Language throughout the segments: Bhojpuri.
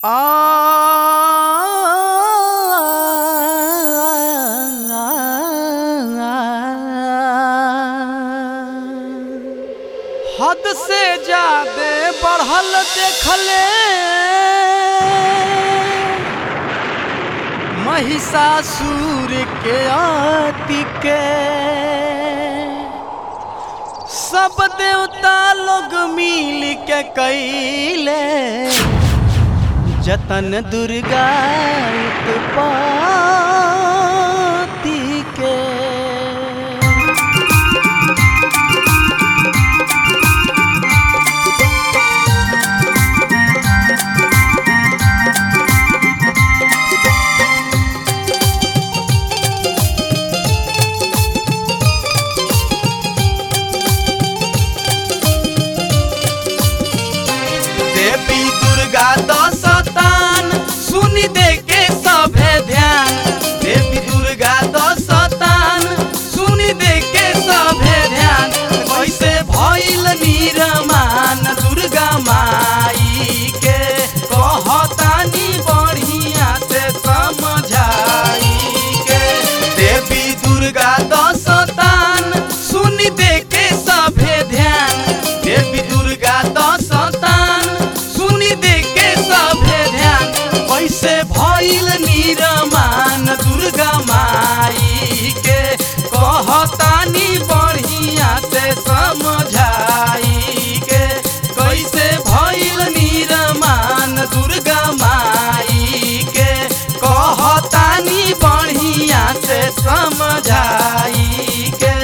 हद से ज्यादा बढ़ल देखले महिषासुर के आति के सब देवता लोग मिल के कैले जतन दुर्गा उत्पत्ति के देवी दुर्गा दशतान सुनी दे के सभे ध्यान देवी दुर्गा दशतान सुनी दे के सभे ध्यान कैसे भइल निरमान दुर्गा माई के कहतानी बढ़िया से समझाई के देवी दुर्गा दशतान सुनी दे के सभे ध्यान देवी दुर्गा दशतान सुनी दे के सभे ध्यान कैसे भइल निरमान दुर्गा माई के कहतानी बढ़िया से समझाई के कैसे भइल निरमान दुर्गा माई के कहतानी बढ़िया से समझाई के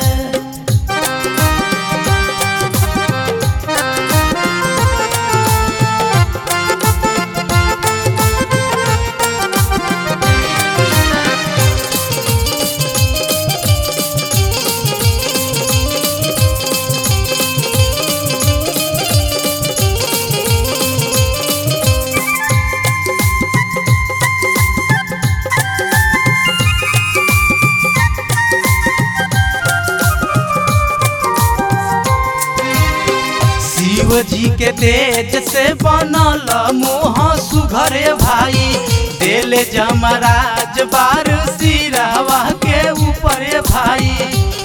शिव जी के तेज से बनल मोह सुघरे भाई देले जमराज बार सिरावा के ऊपरे भाई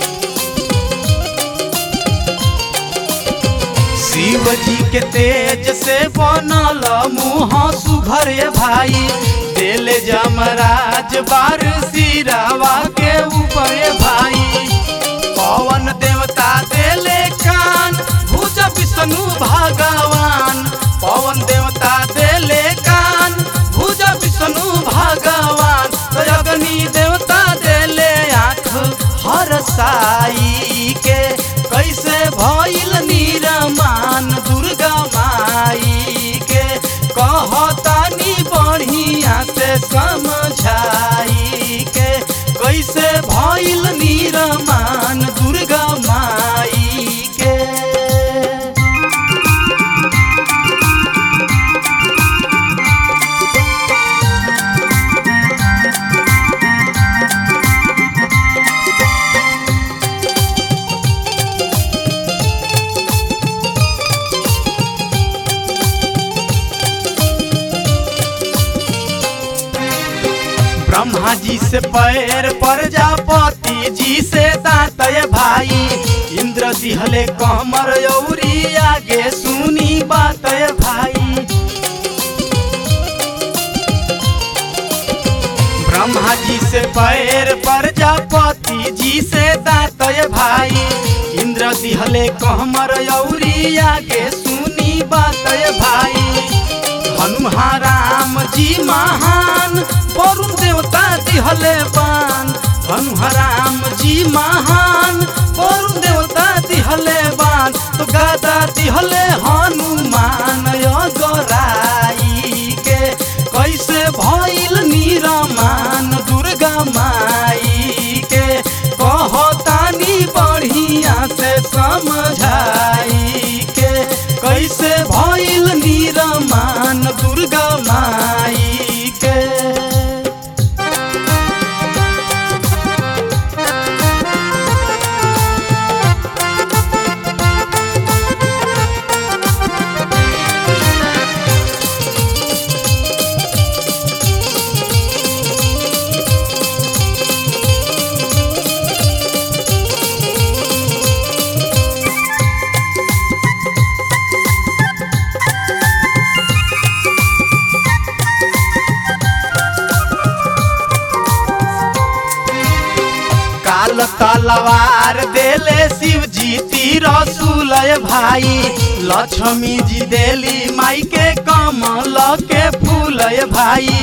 शिव जी के तेज से बनल मुँह सुघरे भाई देले जमराज बार सिरावा के ऊपरे भाई पवन देवता देले कान भुज विष्णु भगवान पवन देवता देले कान भुज विष्णु भगवान तो अग्नि देवता देले आँख हर साई के कैसे भइल निरमान दुर्गा माई के कहतानी बढ़िया से समझाई के कैसे भइल निरमान दुर्गा माई के ब्रह्मा जी से पैर प्रजापति जी से दातय भाई इंद्र दिहले कमर यौरी आगे सुनी बातय भाई ब्रह्मा जी से पैर प्रजापति जी से दातय भाई इंद्र दिहले कमर यौरी आगे सुनी बातय भाई हनुमान राम जी महान वरुण देवता दिहले बान हनुमान राम जी महान वरुण देवता दिहले बान तो गादा दिहले हनुमान गोराई के कैसे भइल निरमान दुर्गा माई के कहतानी बढ़िया से समझाई के कैसे भइल निरमान दुर्गा माई के तलवार देले शिव जी रसूल भाई लक्ष्मी जी देली माई के कमल के फूल भाई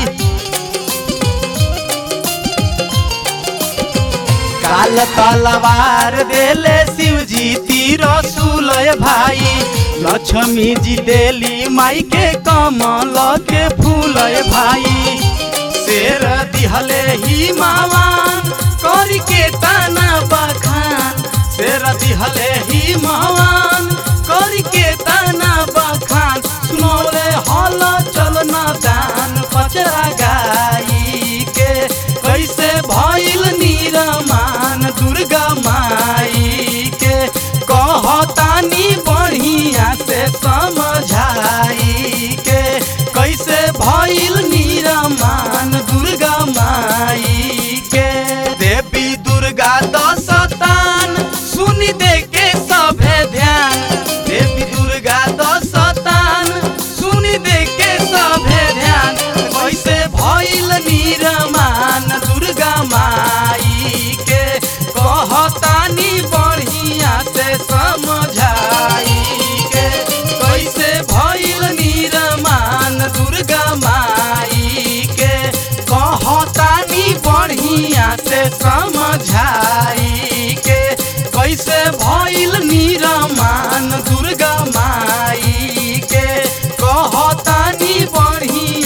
काल तलवार देले शिव जी रसूल भाई लक्ष्मी जी देली माई के कमल के फूल भाई शेर दिहले ही मावान करी के ताना बखान शेर दिहले ही मावान करी के ताना बखान सुनौले हल चलना दान पचरा गाई के कैसे भइल निरमान दुर्गा माई के कहतानी बढ़िया से समझाई के कैसे भइल निरमान दुर्गा माई के देवी दुर्गा दशतान सुनी दे के सभे ध्यान देवी दुर्गा दशतान सुनी दे के सभे ध्यान कैसे भइल निरमान दुर्गा माई के कहतानी बढ़िया से समझाई के कैसे भइल निरमान दुर्गा माई के कहतानी बढ़िया से समझाई के कैसे भइल निरमान दुर्गा माई के कहतानी बढ़िया